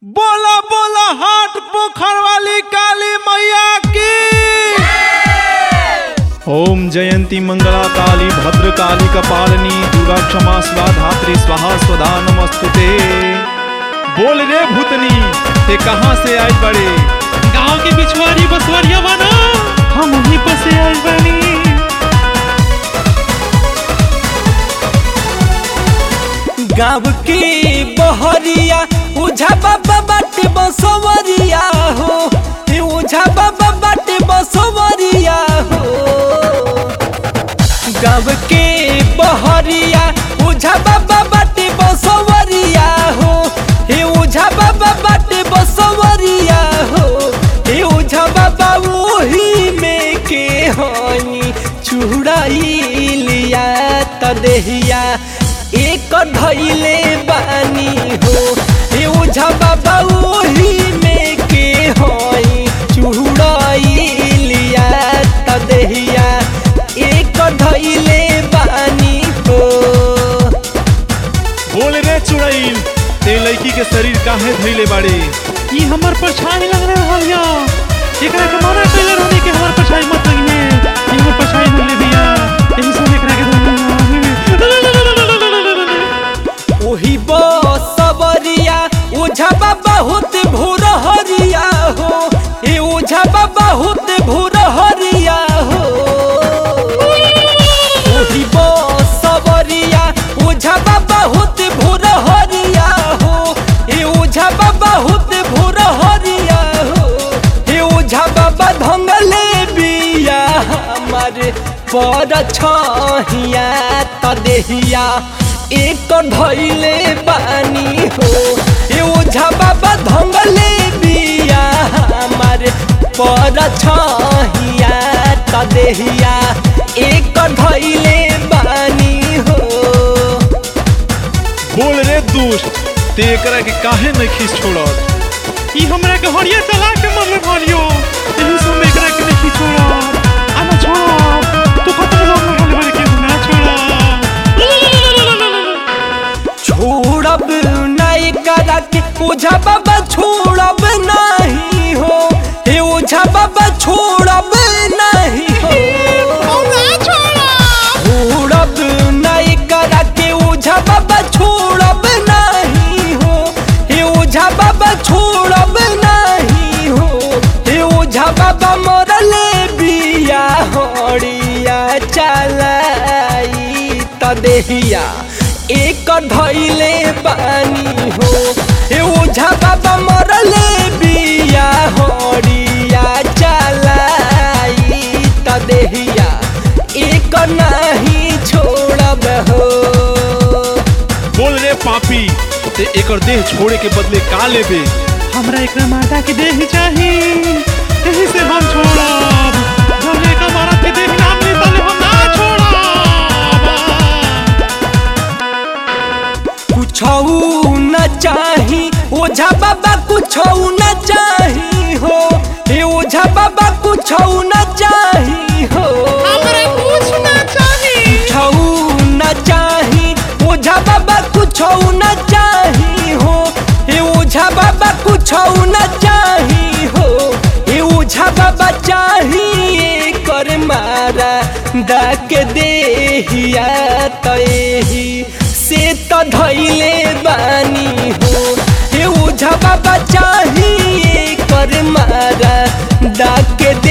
बोला बोला हाट पोखर वाली काली मैया की ओम जयंती मंगला काली भद्र काली कपालिनी दुर्गा क्षमा स्वा धात्री स्वाहा स्वधा नमस्तुते बोल रे भूतनी ते कहाँ से आए बड़े गांव के बिछवारी बसवरिया बना हम वहीं पर से आए बनी गाँव की बहरिया उझा बाबा बाटे बसवरिया हो हे उझा बाबा बाटे बसवरिया हो गाँव के बहरिया उझा बाबा बाटे बसवरिया हो हे उझा बाबा बाटे बसवरिया हो हे उझा बाबा वही में के हई चुड़ाइलिया तदेहिया एक धैले बानी हो हे उझा बाबा वही में के हई चुड़ाइलिया तदेहिया एक धैले बानी हो बोल रे चुड़ैल ते लड़की के शरीर काहे धैले बाड़े ये हमर परछाई लग रहा है या एकरा के मना कइले रहनी कि हमर परछाई मत लगिने ये हमर परछाई न ले दिया यही से एकरा के ओही बसवरिया ओझा बाबा होत भोर हरिया हो ए ओझा बाबा होत भोर हरिया हो ओही बसवरिया ओझा बाबा होत भोर हरिया हो ए ओझा बाबा होत भोर हरिया हो ए ओझा बाबा धंगले बिया हमारे पर छहिया तदेहिया एक धैले बानी हो ए ओझा बाबा धंगले बिया हमारे पर छहिया तदेहिया एक धैले बानी हो बोल रे दुष्ट ते एकरा के काहे नहीं खींच छोड़त ई हमरा के हरिया चला के मरले भरियो यही से हम एकरा के नहीं छोड़ा आना छोड़ा तू खत्म हो गया बोले के ना छोड़ा छोड़ब नहीं करा के ओझा बाबा छोड़ब नहीं हो हे ओझा बाबा छोड़ब नहीं हो छोड़ब नहीं करा के ओझा बाबा छोड़ब नहीं हो हे ओझा बाबा छोड़ब नहीं हो हे ओझा बाबा मरले बिया हड़िया चलाई तदेहिया एक धैले बानी हो हे ओझा बाबा मरले बिया हड़िया चलाई तदेहिया एक नहीं छोड़ब हो बोल रे पापी ते एकर देह छोड़े के बदले का लेबे हमरा एकरा माता के देह ही चाही यही से हम छोड़ब जब एक मारा के देह नाम नहीं तले हम ना छोड़ब कुछऊ न चाही ओझा बाबा कुछऊ न चाही हो हे ओझा बाबा कुछऊ न चाही हो कुछऊ न चाही ओझा बाबा कुछऊ न चाही हो हे ओझा बाबा कुछऊ न चाही हो हे ओझा बाबा चाही कर मारा डाक देहिया तही से त धैले बानी हो हे ओझा बाबा चाही कर मारा डाक